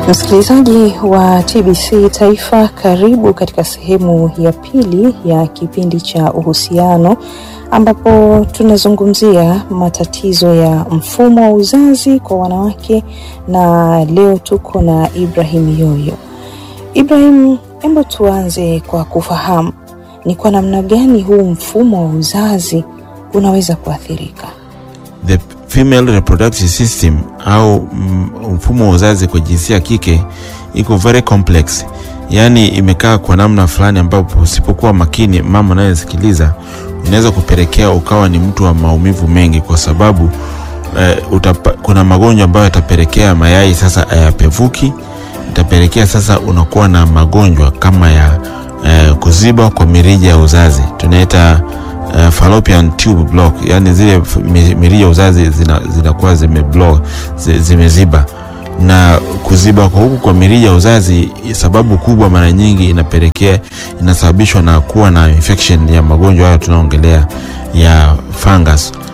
Msikilizaji wa TBC Taifa, karibu katika sehemu ya pili ya kipindi cha uhusiano, ambapo tunazungumzia matatizo ya mfumo wa uzazi kwa wanawake, na leo tuko na Ibrahim Yoyo. Ibrahim, hebu tuanze kwa kufahamu ni kwa namna gani huu mfumo wa uzazi unaweza kuathirika. The female reproductive system au mfumo wa uzazi kwa jinsia ya kike iko very complex, yaani imekaa kwa namna fulani ambapo usipokuwa makini, mama anayesikiliza, inaweza kupelekea ukawa ni mtu wa maumivu mengi, kwa sababu eh, utapa, kuna magonjwa ambayo yatapelekea mayai sasa ayapevuki, itapelekea sasa unakuwa na magonjwa kama ya eh, kuziba kwa mirija ya uzazi tunaita Uh, fallopian tube block, yani zile mirija ya uzazi zinakuwa zina zime block, zimeziba. Na kuziba kwa huku kwa mirija ya uzazi, sababu kubwa mara nyingi inapelekea inasababishwa na kuwa na infection ya magonjwa hayo tunaongelea ya fungus